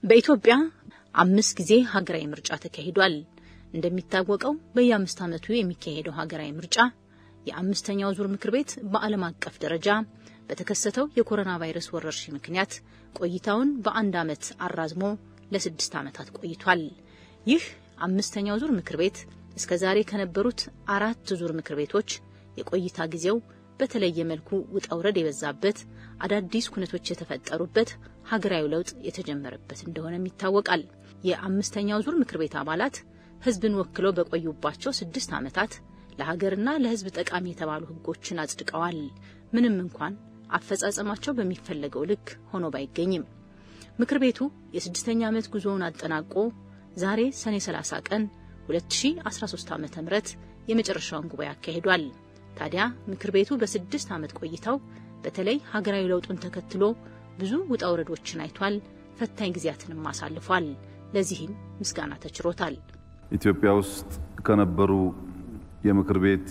በኢትዮጵያ አምስት ጊዜ ሀገራዊ ምርጫ ተካሂዷል። እንደሚታወቀው በየአምስት ዓመቱ የሚካሄደው ሀገራዊ ምርጫ የአምስተኛው ዙር ምክር ቤት በዓለም አቀፍ ደረጃ በተከሰተው የኮሮና ቫይረስ ወረርሽኝ ምክንያት ቆይታውን በአንድ ዓመት አራዝሞ ለስድስት ዓመታት ቆይቷል። ይህ አምስተኛው ዙር ምክር ቤት እስከ ዛሬ ከነበሩት አራት ዙር ምክር ቤቶች የቆይታ ጊዜው በተለየ መልኩ ውጣ ውረድ የበዛበት አዳዲስ ኩነቶች የተፈጠሩበት ሀገራዊ ለውጥ የተጀመረበት እንደሆነም ይታወቃል። የአምስተኛው ዙር ምክር ቤት አባላት ሕዝብን ወክለው በቆዩባቸው ስድስት ዓመታት ለሀገርና ለሕዝብ ጠቃሚ የተባሉ ሕጎችን አጽድቀዋል። ምንም እንኳን አፈጻጸማቸው በሚፈለገው ልክ ሆኖ ባይገኝም ምክር ቤቱ የስድስተኛ ዓመት ጉዞውን አጠናቆ ዛሬ ሰኔ 30 ቀን 2013 ዓ ም የመጨረሻውን ጉባኤ አካሂዷል። ታዲያ ምክር ቤቱ በስድስት ዓመት ቆይታው በተለይ ሀገራዊ ለውጡን ተከትሎ ብዙ ውጣ ውረዶችን አይቷል። ፈታኝ ጊዜያትንም አሳልፏል። ለዚህም ምስጋና ተችሮታል። ኢትዮጵያ ውስጥ ከነበሩ የምክር ቤት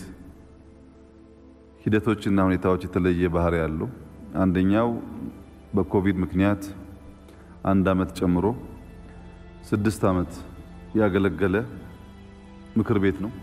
ሂደቶችና ሁኔታዎች የተለየ ባህሪ ያለው አንደኛው በኮቪድ ምክንያት አንድ ዓመት ጨምሮ ስድስት ዓመት ያገለገለ ምክር ቤት ነው።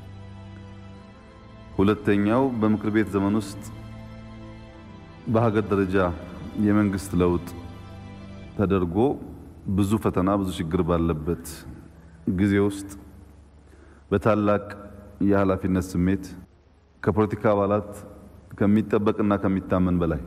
ሁለተኛው በምክር ቤት ዘመን ውስጥ በሀገር ደረጃ የመንግስት ለውጥ ተደርጎ ብዙ ፈተና፣ ብዙ ችግር ባለበት ጊዜ ውስጥ በታላቅ የኃላፊነት ስሜት ከፖለቲካ አባላት ከሚጠበቅና ከሚታመን በላይ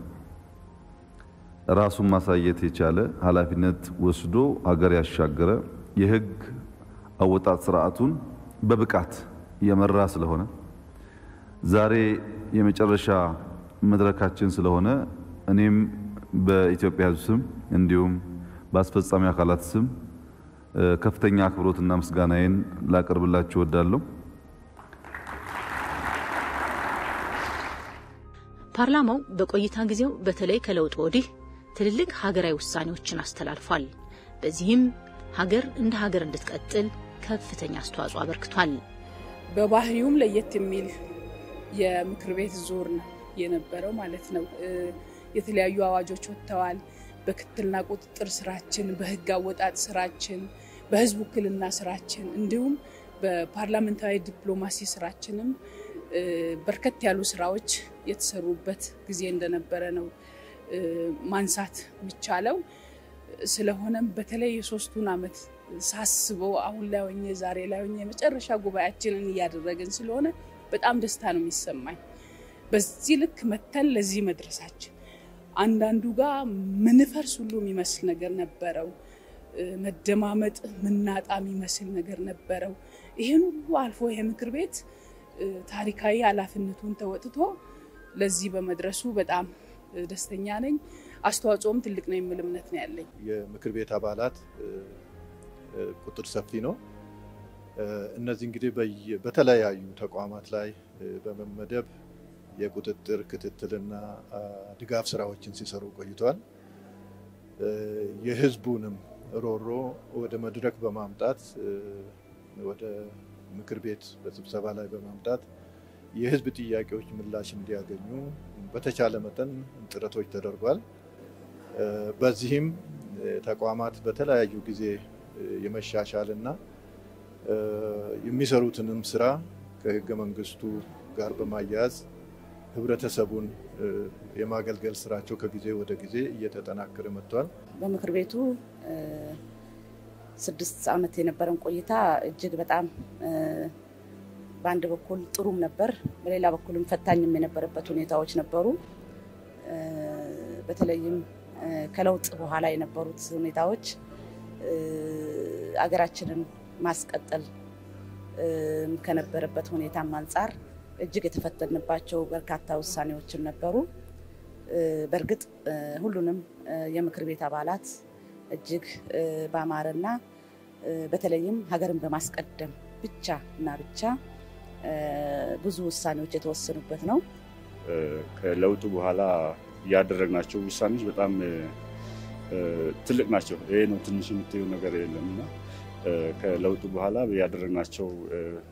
ራሱን ማሳየት የቻለ ኃላፊነት ወስዶ ሀገር ያሻገረ የሕግ አወጣጥ ስርዓቱን በብቃት የመራ ስለሆነ ዛሬ የመጨረሻ መድረካችን ስለሆነ እኔም በኢትዮጵያ ሕዝብ ስም እንዲሁም በአስፈጻሚ አካላት ስም ከፍተኛ አክብሮትና ምስጋናዬን ላቀርብላችሁ እወዳለሁ። ፓርላማው በቆይታ ጊዜው በተለይ ከለውጥ ወዲህ ትልልቅ ሀገራዊ ውሳኔዎችን አስተላልፏል። በዚህም ሀገር እንደ ሀገር እንድትቀጥል ከፍተኛ አስተዋጽኦ አበርክቷል። በባህሪውም ለየት የሚል የምክር ቤት ዙር ነው የነበረው ማለት ነው። የተለያዩ አዋጆች ወጥተዋል። በክትትልና ቁጥጥር ስራችን፣ በህግ አወጣጥ ስራችን፣ በህዝብ ውክልና ስራችን እንዲሁም በፓርላሜንታዊ ዲፕሎማሲ ስራችንም በርከት ያሉ ስራዎች የተሰሩበት ጊዜ እንደነበረ ነው ማንሳት የሚቻለው። ስለሆነም በተለይ የሶስቱን ዓመት ሳስበው አሁን ላይ ሆኜ ዛሬ ላይ ሆኜ የመጨረሻ ጉባኤያችንን እያደረግን ስለሆነ በጣም ደስታ ነው የሚሰማኝ። በዚህ ልክ መተን ለዚህ መድረሳችን አንዳንዱ ጋር ምንፈርስ ሁሉ የሚመስል ነገር ነበረው። መደማመጥ ምናጣ የሚመስል ነገር ነበረው። ይህን ሁሉ አልፎ ይሄ ምክር ቤት ታሪካዊ ኃላፊነቱን ተወጥቶ ለዚህ በመድረሱ በጣም ደስተኛ ነኝ። አስተዋጽኦም ትልቅ ነው የሚል እምነት ነው ያለኝ። የምክር ቤት አባላት ቁጥር ሰፊ ነው። እነዚህ እንግዲህ በተለያዩ ተቋማት ላይ በመመደብ የቁጥጥር ክትትልና ድጋፍ ስራዎችን ሲሰሩ ቆይቷል። የህዝቡንም ሮሮ ወደ መድረክ በማምጣት ወደ ምክር ቤት በስብሰባ ላይ በማምጣት የህዝብ ጥያቄዎች ምላሽ እንዲያገኙ በተቻለ መጠን ጥረቶች ተደርጓል። በዚህም ተቋማት በተለያዩ ጊዜ የመሻሻል እና የሚሰሩትንም ስራ ከህገ መንግስቱ ጋር በማያያዝ ህብረተሰቡን የማገልገል ስራቸው ከጊዜ ወደ ጊዜ እየተጠናከረ መጥቷል። በምክር ቤቱ ስድስት ዓመት የነበረን ቆይታ እጅግ በጣም በአንድ በኩል ጥሩም ነበር፣ በሌላ በኩልም ፈታኝም የነበረበት ሁኔታዎች ነበሩ። በተለይም ከለውጥ በኋላ የነበሩት ሁኔታዎች አገራችንን ማስቀጠል ከነበረበት ሁኔታም አንጻር እጅግ የተፈተንባቸው በርካታ ውሳኔዎችም ነበሩ። በእርግጥ ሁሉንም የምክር ቤት አባላት እጅግ በአማረና በተለይም ሀገርን በማስቀደም ብቻ እና ብቻ ብዙ ውሳኔዎች የተወሰኑበት ነው። ከለውጡ በኋላ ያደረግናቸው ውሳኔዎች በጣም ትልቅ ናቸው። ይሄ ነው ትንሽ የምትየው ነገር የለም እና ከለውጡ በኋላ ያደረግናቸው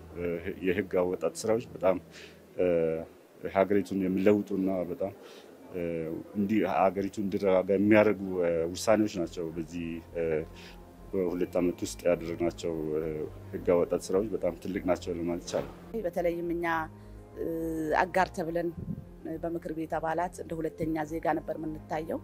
የህግ አወጣጥ ስራዎች በጣም ሀገሪቱን የሚለውጡና በጣም እንዲህ ሀገሪቱ እንዲረጋጋ የሚያደርጉ ውሳኔዎች ናቸው። በዚህ በሁለት ዓመት ውስጥ ያደረግናቸው ህግ አወጣት ስራዎች በጣም ትልቅ ናቸው ለማለት ይቻላል። በተለይም እኛ አጋር ተብለን በምክር ቤት አባላት እንደ ሁለተኛ ዜጋ ነበር የምንታየው።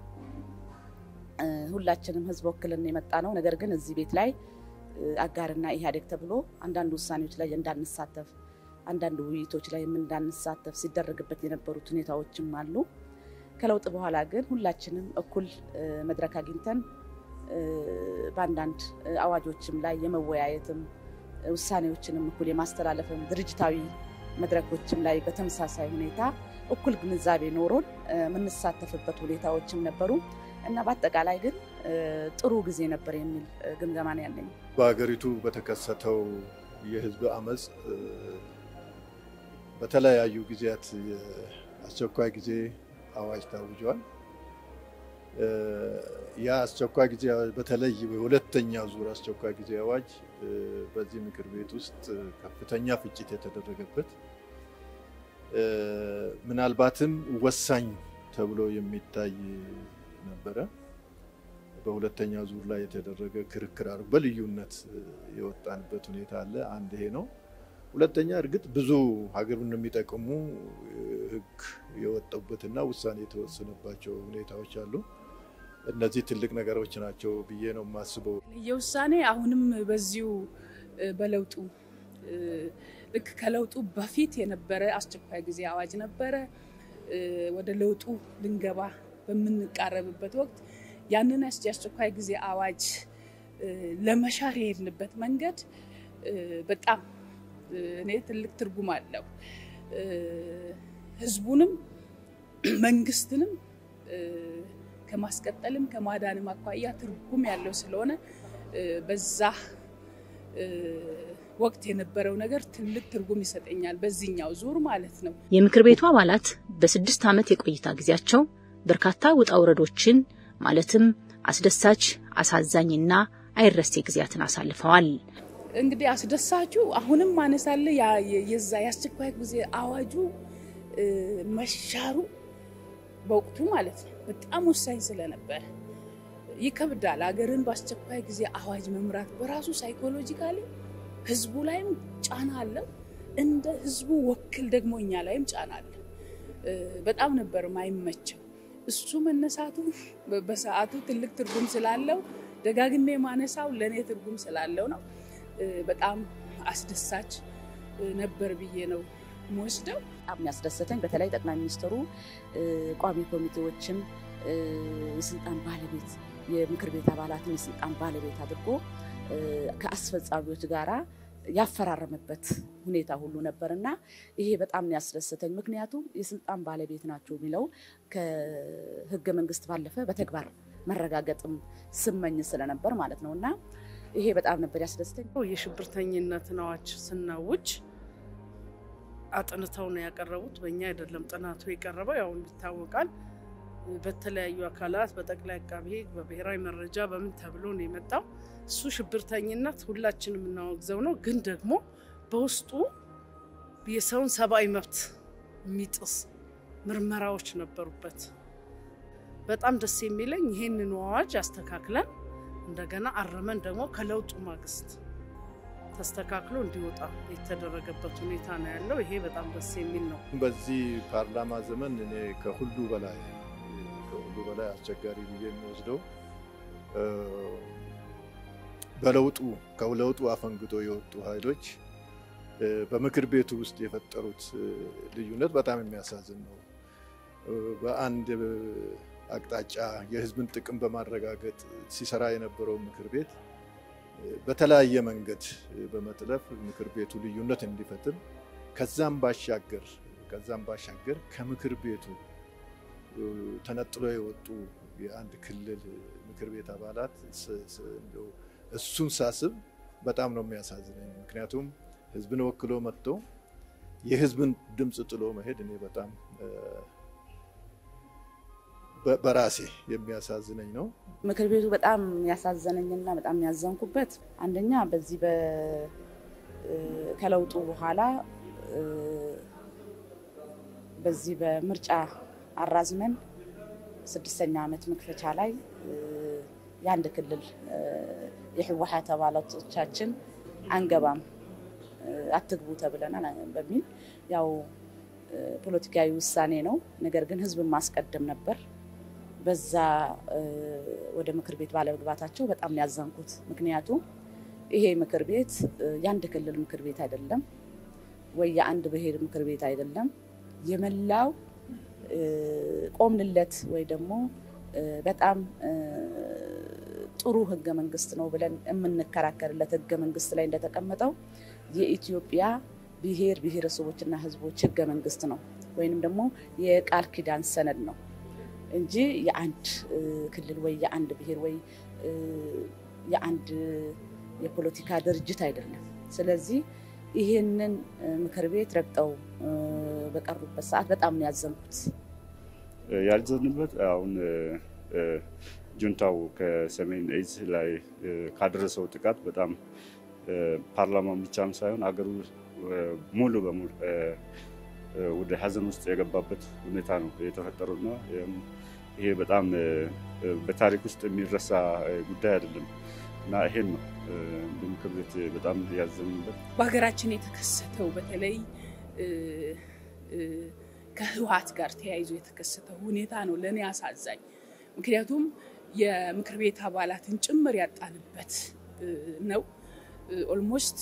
ሁላችንም ህዝብ ወክልን የመጣ ነው። ነገር ግን እዚህ ቤት ላይ አጋርና ኢህአዴግ ተብሎ አንዳንድ ውሳኔዎች ላይ እንዳንሳተፍ፣ አንዳንድ ውይይቶች ላይ እንዳንሳተፍ ሲደረግበት የነበሩት ሁኔታዎችም አሉ። ከለውጥ በኋላ ግን ሁላችንም እኩል መድረክ አግኝተን በአንዳንድ አዋጆችም ላይ የመወያየትም ውሳኔዎችንም እኩል የማስተላለፍም ድርጅታዊ መድረኮችም ላይ በተመሳሳይ ሁኔታ እኩል ግንዛቤ ኖሮን የምንሳተፍበት ሁኔታዎችም ነበሩ እና በአጠቃላይ ግን ጥሩ ጊዜ ነበር የሚል ግምገማ ነው ያለኝ። በሀገሪቱ በተከሰተው የህዝብ አመፅ በተለያዩ ጊዜያት የአስቸኳይ ጊዜ አዋጅ ታውጇል። ያ አስቸኳይ ጊዜ አዋጅ በተለይ የሁለተኛው ዙር አስቸኳይ ጊዜ አዋጅ በዚህ ምክር ቤት ውስጥ ከፍተኛ ፍጭት የተደረገበት ምናልባትም ወሳኝ ተብሎ የሚታይ ነበረ። በሁለተኛው ዙር ላይ የተደረገ ክርክር አድርጎ በልዩነት የወጣንበት ሁኔታ አለ። አንድ ይሄ ነው። ሁለተኛ እርግጥ ብዙ ሀገሩን የሚጠቅሙ ህግ የወጡበትና ውሳኔ የተወሰነባቸው ሁኔታዎች አሉ። እነዚህ ትልቅ ነገሮች ናቸው ብዬ ነው የማስበው። የውሳኔ አሁንም በዚሁ በለውጡ ልክ ከለውጡ በፊት የነበረ አስቸኳይ ጊዜ አዋጅ ነበረ። ወደ ለውጡ ልንገባ በምንቃረብበት ወቅት ያንን የአስቸኳይ ጊዜ አዋጅ ለመሻር የሄድንበት መንገድ በጣም እኔ ትልቅ ትርጉም አለው። ህዝቡንም መንግስትንም ከማስቀጠልም ከማዳንም አኳያ ትርጉም ያለው ስለሆነ በዛ ወቅት የነበረው ነገር ትልቅ ትርጉም ይሰጠኛል፣ በዚህኛው ዙር ማለት ነው። የምክር ቤቱ አባላት በስድስት ዓመት የቆይታ ጊዜያቸው በርካታ ውጣ ውረዶችን ማለትም አስደሳች፣ አሳዛኝና አይረሴ ጊዜያትን አሳልፈዋል። እንግዲህ አስደሳቹ አሁንም ማነሳለ የዛ የአስቸኳይ ጊዜ አዋጁ መሻሩ በወቅቱ ማለት ነው በጣም ወሳኝ ስለነበረ ይከብዳል። ሀገርን በአስቸኳይ ጊዜ አዋጅ መምራት በራሱ ሳይኮሎጂካሊ ህዝቡ ላይም ጫና አለው። እንደ ህዝቡ ወክል ደግሞ እኛ ላይም ጫና አለ። በጣም ነበር ማይመቸው። እሱ መነሳቱ በሰዓቱ ትልቅ ትርጉም ስላለው ደጋግሜ ማነሳው ለእኔ ትርጉም ስላለው ነው። በጣም አስደሳች ነበር ብዬ ነው የምወስደው። በጣም ያስደሰተኝ በተለይ ጠቅላይ ሚኒስትሩ ቋሚ ኮሚቴዎችን የስልጣን ባለቤት የምክር ቤት አባላትን የስልጣን ባለቤት አድርጎ ከአስፈጻሚዎች ጋራ ያፈራረመበት ሁኔታ ሁሉ ነበር እና ይሄ በጣም ያስደሰተኝ። ምክንያቱም የስልጣን ባለቤት ናቸው የሚለው ከህገ መንግስት ባለፈ በተግባር መረጋገጥም ስመኝ ስለነበር ማለት ነው እና ይሄ በጣም ነበር ያስደስተኝ። የሽብርተኝነትን አዋጅ ስናውጅ አጥንተው ነው ያቀረቡት። በእኛ አይደለም ጥናቱ የቀረበው ያው ይታወቃል። በተለያዩ አካላት በጠቅላይ አቃቤ ሕግ በብሔራዊ መረጃ በምን ተብሎ ነው የመጣው። እሱ ሽብርተኝነት ሁላችንም የምናወግዘው ነው። ግን ደግሞ በውስጡ የሰውን ሰብአዊ መብት የሚጥስ ምርመራዎች ነበሩበት። በጣም ደስ የሚለኝ ይህንን አዋጅ አስተካክለን እንደገና አረመን ደግሞ ከለውጡ ማግስት ተስተካክሎ እንዲወጣ የተደረገበት ሁኔታ ነው ያለው። ይሄ በጣም ደስ የሚል ነው። በዚህ ፓርላማ ዘመን እኔ ከሁሉ በላይ ከሁሉ በላይ አስቸጋሪ ብዬ የሚወስደው በለውጡ ከለውጡ አፈንግጦ የወጡ ኃይሎች በምክር ቤቱ ውስጥ የፈጠሩት ልዩነት በጣም የሚያሳዝን ነው። በአንድ አቅጣጫ የሕዝብን ጥቅም በማረጋገጥ ሲሰራ የነበረው ምክር ቤት በተለያየ መንገድ በመጥለፍ ምክር ቤቱ ልዩነት እንዲፈጥር ከዛም ባሻገር ከዛም ባሻገር ከምክር ቤቱ ተነጥሎ የወጡ የአንድ ክልል ምክር ቤት አባላት እሱን ሳስብ በጣም ነው የሚያሳዝነኝ። ምክንያቱም ህዝብን ወክሎ መጥቶ የህዝብን ድምፅ ጥሎ መሄድ እኔ በጣም በራሴ የሚያሳዝነኝ ነው። ምክር ቤቱ በጣም ያሳዘነኝና በጣም ያዘንኩበት አንደኛ በዚህ ከለውጡ በኋላ በዚህ በምርጫ አራዝመን ስድስተኛ ዓመት መክፈቻ ላይ የአንድ ክልል የህወሓት አባላቶቻችን አንገባም አትግቡ ተብለናል በሚል ያው ፖለቲካዊ ውሳኔ ነው። ነገር ግን ህዝብን ማስቀደም ነበር። በዛ ወደ ምክር ቤት ባለመግባታቸው በጣም ነው ያዘንኩት። ምክንያቱም ይሄ ምክር ቤት የአንድ ክልል ምክር ቤት አይደለም ወይ የአንድ ብሔር ምክር ቤት አይደለም። የመላው ቆምንለት ወይ ደግሞ በጣም ጥሩ ህገ መንግስት ነው ብለን የምንከራከርለት ህገ መንግስት ላይ እንደተቀመጠው የኢትዮጵያ ብሔር ብሔረሰቦችና ህዝቦች ህገ መንግስት ነው ወይንም ደግሞ የቃል ኪዳን ሰነድ ነው እንጂ የአንድ ክልል ወይ የአንድ ብሔር ወይ የአንድ የፖለቲካ ድርጅት አይደለም። ስለዚህ ይህንን ምክር ቤት ረግጠው በቀሩበት ሰዓት በጣም ነው ያዘንኩት። ያልዘንበት አሁን ጁንታው ከሰሜን እዝ ላይ ካደረሰው ጥቃት በጣም ፓርላማን ብቻም ሳይሆን አገሩ ሙሉ በሙሉ ወደ ሀዘን ውስጥ የገባበት ሁኔታ ነው የተፈጠረውና ይሄ በጣም በታሪክ ውስጥ የሚረሳ ጉዳይ አይደለም እና ይሄን ነው እንደ ምክር ቤት በጣም ያዘንበት። በሀገራችን የተከሰተው በተለይ ከህወሓት ጋር ተያይዞ የተከሰተው ሁኔታ ነው ለእኔ አሳዛኝ። ምክንያቱም የምክር ቤት አባላትን ጭምር ያጣንበት ነው። ኦልሞስት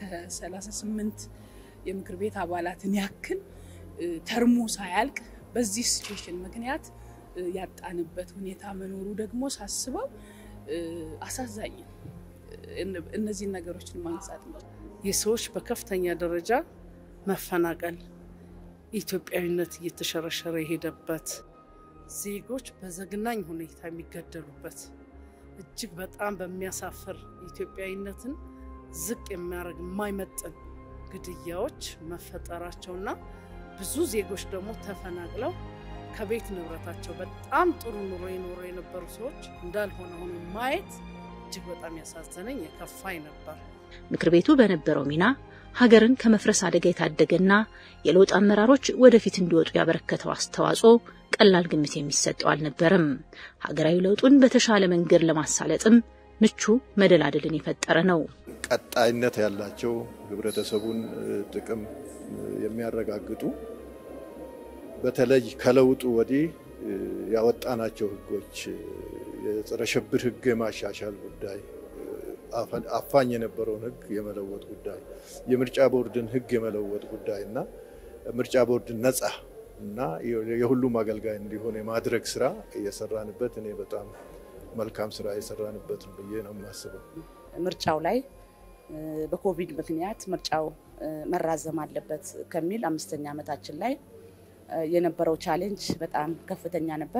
ከ38 የምክር ቤት አባላትን ያክል ተርሙ ሳያልቅ በዚህ ሲቹዌሽን ምክንያት ያጣንበት ሁኔታ መኖሩ ደግሞ ሳስበው አሳዛኝ ነው። እነዚህን ነገሮችን ማንሳት ነው። የሰዎች በከፍተኛ ደረጃ መፈናቀል፣ ኢትዮጵያዊነት እየተሸረሸረ የሄደበት ዜጎች በዘግናኝ ሁኔታ የሚገደሉበት እጅግ በጣም በሚያሳፍር ኢትዮጵያዊነትን ዝቅ የሚያደርግ የማይመጥን ግድያዎች መፈጠራቸውና ብዙ ዜጎች ደግሞ ተፈናቅለው ከቤት ንብረታቸው በጣም ጥሩ ኑሮ የኖሩ የነበሩ ሰዎች እንዳልሆነ ሆኖ ማየት እጅግ በጣም ያሳዘነኝ የከፋኝ ነበር። ምክር ቤቱ በነበረው ሚና ሀገርን ከመፍረስ አደጋ የታደገና የለውጥ አመራሮች ወደፊት እንዲወጡ ያበረከተው አስተዋጽኦ ቀላል ግምት የሚሰጠው አልነበረም። ሀገራዊ ለውጡን በተሻለ መንገድ ለማሳለጥም ምቹ መደላደልን የፈጠረ ነው። ቀጣይነት ያላቸው ህብረተሰቡን ጥቅም የሚያረጋግጡ በተለይ ከለውጡ ወዲህ ያወጣናቸው ህጎች የጸረ ሽብር ህግ የማሻሻል ጉዳይ፣ አፋኝ የነበረውን ህግ የመለወጥ ጉዳይ፣ የምርጫ ቦርድን ህግ የመለወጥ ጉዳይ እና ምርጫ ቦርድን ነጻ እና የሁሉም አገልጋይ እንዲሆን የማድረግ ስራ እየሰራንበት እኔ በጣም መልካም ስራ የሰራንበት ብዬ ነው የማስበው። ምርጫው ላይ በኮቪድ ምክንያት ምርጫው መራዘም አለበት ከሚል አምስተኛ ዓመታችን ላይ የነበረው ቻሌንጅ በጣም ከፍተኛ ነበር።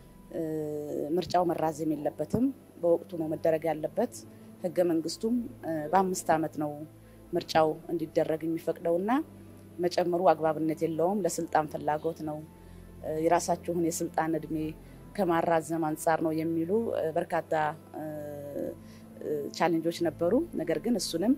ምርጫው መራዘም የለበትም፣ በወቅቱ ነው መደረግ ያለበት። ህገ መንግስቱም በአምስት ዓመት ነው ምርጫው እንዲደረግ የሚፈቅደውና መጨመሩ አግባብነት የለውም፣ ለስልጣን ፍላጎት ነው፣ የራሳችሁን የስልጣን እድሜ ከማራዘም አንጻር ነው የሚሉ በርካታ ቻሌንጆች ነበሩ። ነገር ግን እሱንም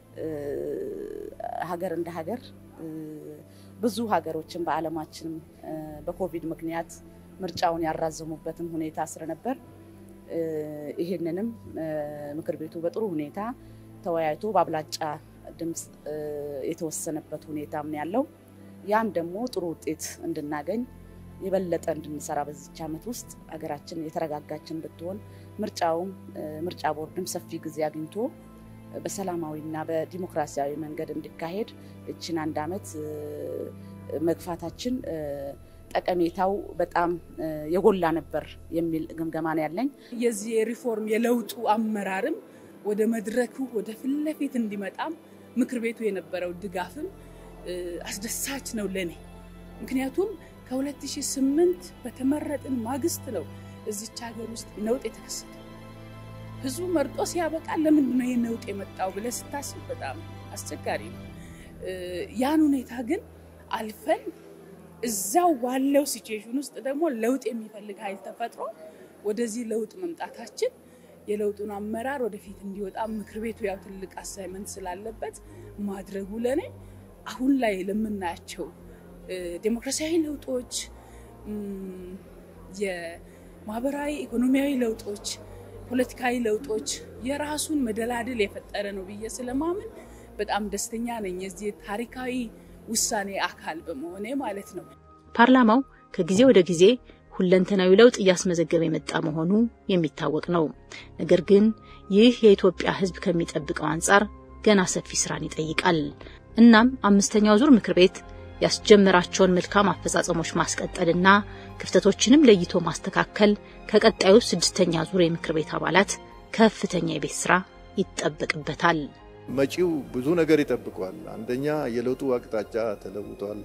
ሀገር እንደ ሀገር ብዙ ሀገሮችን በዓለማችን በኮቪድ ምክንያት ምርጫውን ያራዘሙበትም ሁኔታ ስለነበር ይህንንም ምክር ቤቱ በጥሩ ሁኔታ ተወያይቶ በአብላጫ ድምፅ የተወሰነበት ሁኔታም ነው ያለው። ያም ደግሞ ጥሩ ውጤት እንድናገኝ የበለጠ እንድንሰራ በዚች ዓመት ውስጥ ሀገራችን የተረጋጋች እንድትሆን ምርጫውም ምርጫ ቦርድም ሰፊ ጊዜ አግኝቶ በሰላማዊና በዲሞክራሲያዊ መንገድ እንዲካሄድ እችን አንድ ዓመት መግፋታችን ጠቀሜታው በጣም የጎላ ነበር የሚል ግምገማ ነው ያለኝ። የዚህ የሪፎርም የለውጡ አመራርም ወደ መድረኩ ወደ ፊት ለፊት እንዲመጣም ምክር ቤቱ የነበረው ድጋፍም አስደሳች ነው ለኔ። ምክንያቱም ከ2008 በተመረጥን ማግስት ነው እዚች ሀገር ውስጥ ነውጥ የተከሰተው። ህዝቡ መርጦ ሲያበቃ ለምንድን ነው ይህ ነውጥ የመጣው ብለህ ስታስብ በጣም አስቸጋሪ ነው። ያን ሁኔታ ግን አልፈን እዛው ባለው ሲቹዌሽን ውስጥ ደግሞ ለውጥ የሚፈልግ ኃይል ተፈጥሮ ወደዚህ ለውጥ መምጣታችን የለውጡን አመራር ወደፊት እንዲወጣ ምክር ቤቱ ያው ትልቅ አሳይመንት ስላለበት ማድረጉ ለኔ አሁን ላይ ለምናያቸው ዴሞክራሲያዊ ለውጦች ማህበራዊ፣ ኢኮኖሚያዊ ለውጦች፣ ፖለቲካዊ ለውጦች የራሱን መደላድል የፈጠረ ነው ብዬ ስለማምን በጣም ደስተኛ ነኝ የዚህ ታሪካዊ ውሳኔ አካል በመሆኔ ማለት ነው። ፓርላማው ከጊዜ ወደ ጊዜ ሁለንተናዊ ለውጥ እያስመዘገበ የመጣ መሆኑ የሚታወቅ ነው። ነገር ግን ይህ የኢትዮጵያ ሕዝብ ከሚጠብቀው አንጻር ገና ሰፊ ስራን ይጠይቃል። እናም አምስተኛው ዙር ምክር ቤት ያስጀመራቸውን መልካም አፈጻጸሞች ማስቀጠልና ክፍተቶችንም ለይቶ ማስተካከል ከቀጣዩ ስድስተኛ ዙር የምክር ቤት አባላት ከፍተኛ የቤት ስራ ይጠበቅበታል። መጪው ብዙ ነገር ይጠብቋል። አንደኛ የለውጡ አቅጣጫ ተለውጧል።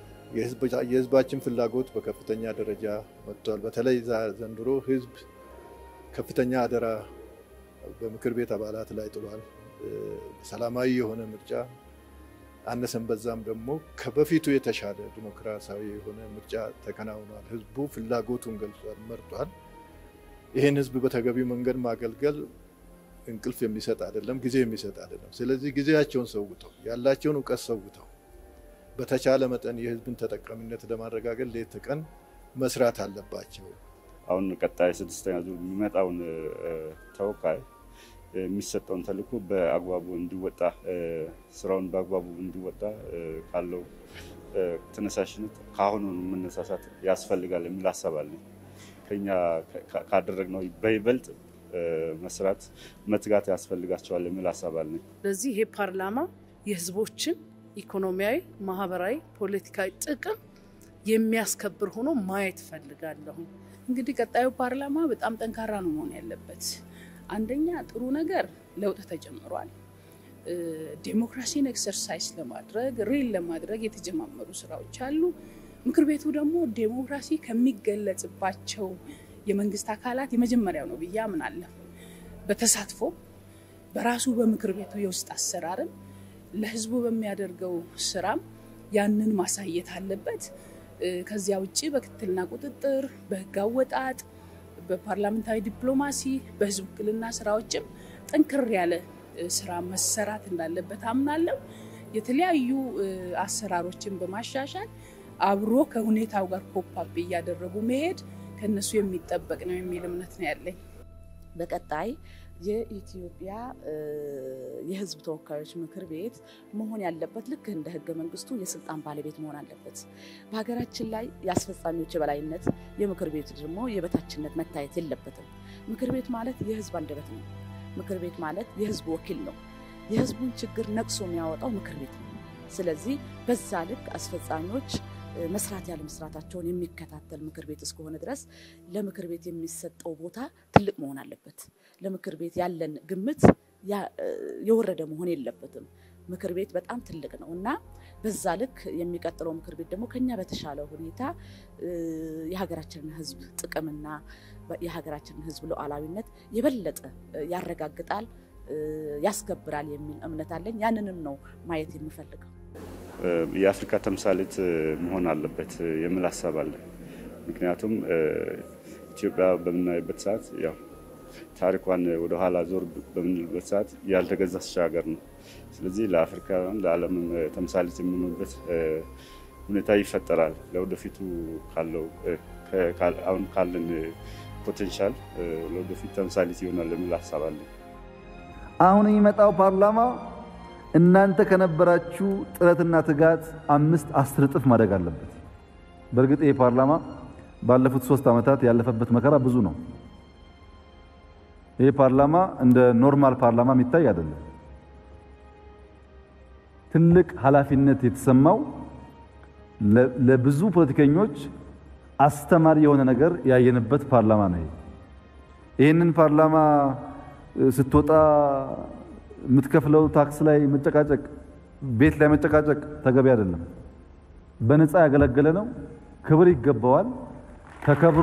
የህዝባችን ፍላጎት በከፍተኛ ደረጃ መጥቷል። በተለይ ዘንድሮ ህዝብ ከፍተኛ አደራ በምክር ቤት አባላት ላይ ጥሏል። ሰላማዊ የሆነ ምርጫ አነሰን በዛም ደግሞ ከበፊቱ የተሻለ ዲሞክራሲያዊ የሆነ ምርጫ ተከናውኗል። ህዝቡ ፍላጎቱን ገልጿል፣ መርጧል። ይህን ህዝብ በተገቢው መንገድ ማገልገል እንቅልፍ የሚሰጥ አይደለም፣ ጊዜ የሚሰጥ አይደለም። ስለዚህ ጊዜያቸውን ሰውተው ያላቸውን እውቀት ሰውተው በተቻለ መጠን የህዝብን ተጠቃሚነት ለማረጋገጥ ሌት ቀን መስራት አለባቸው። አሁን ቀጣይ ስድስተኛ ዙር የሚመጣውን ተወካይ የሚሰጠውን ተልዕኮ በአግባቡ እንዲወጣ ስራውን በአግባቡ እንዲወጣ ካለው ተነሳሽነት ከአሁኑ መነሳሳት ያስፈልጋል የሚል ሀሳብ አለኝ። ከኛ ካደረግነው በይበልጥ መስራት መትጋት ያስፈልጋቸዋል የሚል ሀሳብ አለኝ። ስለዚህ ይሄ ፓርላማ የህዝቦችን ኢኮኖሚያዊ፣ ማህበራዊ፣ ፖለቲካዊ ጥቅም የሚያስከብር ሆኖ ማየት ፈልጋለሁ። እንግዲህ ቀጣዩ ፓርላማ በጣም ጠንካራ ነው መሆን ያለበት። አንደኛ ጥሩ ነገር ለውጥ ተጀምሯል። ዴሞክራሲን ኤክሰርሳይዝ ለማድረግ ሪል ለማድረግ የተጀማመሩ ስራዎች አሉ። ምክር ቤቱ ደግሞ ዴሞክራሲ ከሚገለጽባቸው የመንግስት አካላት የመጀመሪያው ነው ብዬ አምናለሁ። በተሳትፎ በራሱ በምክር ቤቱ የውስጥ አሰራርም ለህዝቡ በሚያደርገው ስራም ያንን ማሳየት አለበት። ከዚያ ውጭ በክትትልና ቁጥጥር፣ በህግ አወጣጥ፣ በፓርላሜንታዊ ዲፕሎማሲ፣ በህዝብ ውክልና ስራዎችም ጠንክር ያለ ስራ መሰራት እንዳለበት አምናለሁ። የተለያዩ አሰራሮችን በማሻሻል አብሮ ከሁኔታው ጋር ኮፓፕ እያደረጉ መሄድ ከነሱ የሚጠበቅ ነው የሚል እምነት ነው ያለኝ። በቀጣይ የኢትዮጵያ የህዝብ ተወካዮች ምክር ቤት መሆን ያለበት ልክ እንደ ህገ መንግስቱ የስልጣን ባለቤት መሆን አለበት። በሀገራችን ላይ የአስፈጻሚዎች የበላይነት፣ የምክር ቤቱ ደግሞ የበታችነት መታየት የለበትም። ምክር ቤት ማለት የህዝብ አንደበት ነው። ምክር ቤት ማለት የህዝብ ወኪል ነው። የህዝቡን ችግር ነቅሶ የሚያወጣው ምክር ቤት ነው። ስለዚህ በዛ ልክ አስፈጻሚዎች መስራት ያለ መስራታቸውን የሚከታተል ምክር ቤት እስከሆነ ድረስ ለምክር ቤት የሚሰጠው ቦታ ትልቅ መሆን አለበት። ለምክር ቤት ያለን ግምት የወረደ መሆን የለበትም። ምክር ቤት በጣም ትልቅ ነው እና በዛ ልክ የሚቀጥለው ምክር ቤት ደግሞ ከኛ በተሻለ ሁኔታ የሀገራችንን ህዝብ ጥቅምና የሀገራችንን ህዝብ ሉዓላዊነት የበለጠ ያረጋግጣል፣ ያስከብራል የሚል እምነት አለኝ። ያንንም ነው ማየት የምፈልገው። የአፍሪካ ተምሳሌት መሆን አለበት የሚል ሀሳብ አለ። ምክንያቱም ኢትዮጵያ በምናይበት ሰዓት ያው ታሪኳን ወደኋላ ዞር በምንልበት ሰዓት ያልተገዛች ሀገር ነው። ስለዚህ ለአፍሪካውያን ለዓለምም ተምሳሌት የሚሆኑበት ሁኔታ ይፈጠራል። ለወደፊቱ ካለው አሁን ካለን ፖቴንሻል ለወደፊት ተምሳሌት ይሆናል የሚል ሀሳብ አለ። አሁን የሚመጣው ፓርላማ እናንተ ከነበራችሁ ጥረትና ትጋት አምስት አስር እጥፍ ማደግ አለበት። በእርግጥ ይህ ፓርላማ ባለፉት ሶስት ዓመታት ያለፈበት መከራ ብዙ ነው። ይህ ፓርላማ እንደ ኖርማል ፓርላማ የሚታይ አይደለም። ትልቅ ኃላፊነት የተሰማው ለብዙ ፖለቲከኞች አስተማሪ የሆነ ነገር ያየንበት ፓርላማ ነው። ይህንን ፓርላማ ስትወጣ የምትከፍለው ታክስ ላይ መጨቃጨቅ፣ ቤት ላይ መጨቃጨቅ ተገቢ አይደለም። በነፃ ያገለገለ ነው። ክብር ይገባዋል። ተከብሮ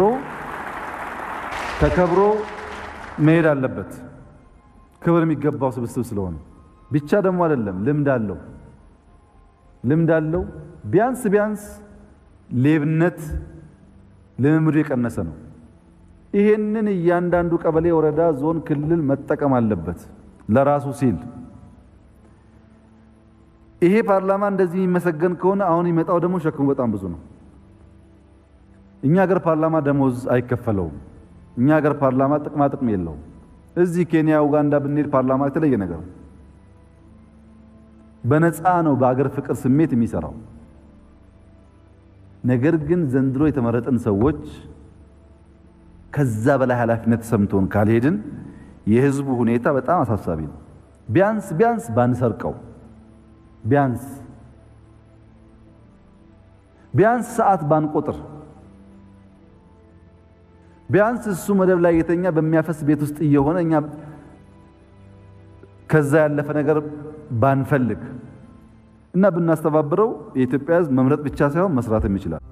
ተከብሮ መሄድ አለበት። ክብር የሚገባው ስብስብ ስለሆነ ብቻ ደግሞ አይደለም። ልምድ አለው ልምድ አለው። ቢያንስ ቢያንስ ሌብነት ልምምዱ የቀነሰ ነው። ይሄንን እያንዳንዱ ቀበሌ፣ ወረዳ፣ ዞን፣ ክልል መጠቀም አለበት ለራሱ ሲል። ይሄ ፓርላማ እንደዚህ የሚመሰገን ከሆነ አሁን የሚመጣው ደግሞ ሸክሙ በጣም ብዙ ነው። እኛ ሀገር ፓርላማ ደሞዝ አይከፈለውም። እኛ ሀገር ፓርላማ ጥቅማ ጥቅም የለውም። እዚህ ኬንያ፣ ኡጋንዳ ብንሄድ ፓርላማ የተለየ ነገር ነው። በነፃ ነው በአገር ፍቅር ስሜት የሚሰራው። ነገር ግን ዘንድሮ የተመረጥን ሰዎች ከዛ በላይ ኃላፊነት ተሰምቶን ካልሄድን የህዝቡ ሁኔታ በጣም አሳሳቢ ነው። ቢያንስ ቢያንስ ባንሰርቀው፣ ቢያንስ ቢያንስ ሰዓት ባንቆጥር፣ ቢያንስ እሱ መደብ ላይ የተኛ በሚያፈስ ቤት ውስጥ እየሆነ እኛ ከዛ ያለፈ ነገር ባንፈልግ እና ብናስተባብረው የኢትዮጵያ ህዝብ መምረጥ ብቻ ሳይሆን መስራትም ይችላል።